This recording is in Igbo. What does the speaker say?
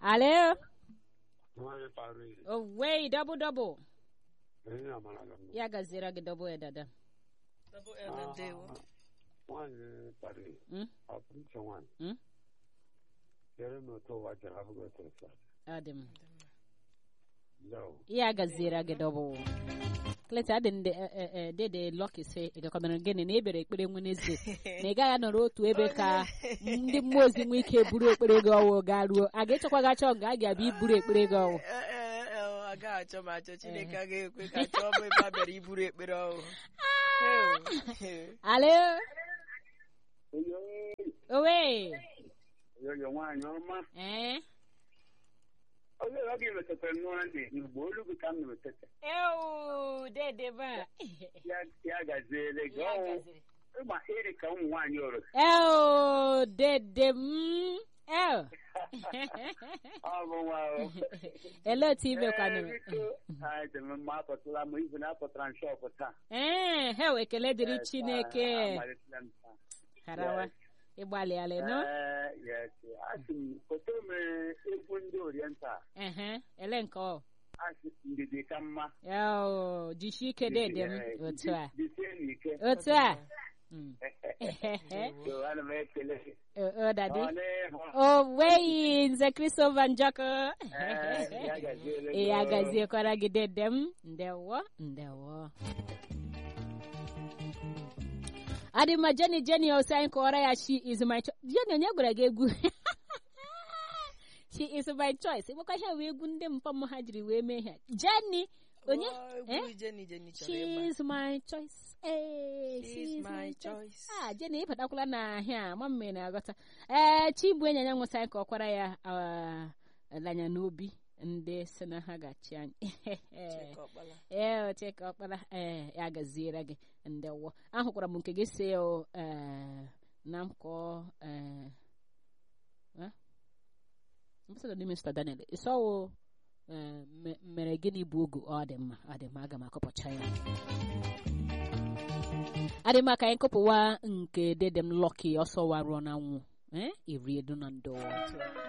alo Nwanyị Paris, owei double double onye amara gị mma. ya gaziere gị double ya dada Double L ndewo. Ah, Nwanyị Paris, Mm? ọ bụ iche nwanyị. Mm? Chere m otu ụwa jere abụghị otu otu a. ọ dị m Yo. ya gaziere gị double kleta adị ndị dede lọki sị ị gakọtara gịnị na ebere ekpere nwenezde na ị gaghị anọrọ otu ebe ka ndị mmụọ ozi nwee ike buru ekpere gị ọwụ gaa ruo a ga-echekwa gị achọ nga a ga-abịa iburu ekpere gị ọwụ Ee, ee, ee, ọ agaghị achọ m achọ Chineke agaghị ekwe ka chọọ m ebe a bịara iburu ekpere ọhụụ. alo Oyo, owe oyo nwaanyị ọma. ee Oyo ọ ga-emetụtara nnụọ dị Igbo olu gị ka m na-emetụta. ewu dede ba Ya- Ya gaziere gị. Ya Ọ gaziri. ịgba iri ka ụmụ nwaanyị ọrụ. ewu dede m ewu Ọ bụ nwa o. elee otu ime Ee, kwanụrụ biko, anyị dị m mma apụtala m izu na-apụtara m shọpụ taa. ee hew ekele dịrị Yes, chineke ah, amalitela m taa. harawa Yes. ịgbalịala nọ Ee, yes. Asị m foto m egwu ndị oriental ehe ele nke ọ asị ndidi ka mma ewu jishi ike dede m Eh, otu a jisie n'ike otu a Mm. So, ana m ekele gị. O- o dadi Ọ n'ihu. o weyi nze christopher njọkụ Eh, ya gaziere ee gị. ya gaziekwara gị dede m ndewo ndewo adịma jeni jeni osi anyị kọwara ya she is my choice jeni onye gwara gị egwu she is my choice ịgbakwa ihe wee egwu ndị mpam ha jiri wee mee ha jeni onye Ọ, Eh? egwu Jenny Jenny chọrọ she ịgba. is my choice ee She she is is my my choice choice. ah jeni ịbatakwala na ahịa ma mme na-aghọta ee chibụ enyi anya nwụsa anyị ka ọ kwara ya ah, lanya n'obi ndị si na ha ga-achị anyị Chika Ọkpala. ee oche ka ọkpara ee ya gaziere gị ndewo ahụkwara m nke gị si o ee na mkọ ee mbụsọdọ n'ime Mr. Daniel ịsọwo ee me- mere gịnị bụ ogu ọ dị mma ọ dị mma aga m akọpụcha ya adị mma ka anyị kọpụwa nke dedem lọki ọsọ waruo na nwụ ee iri edu na ndo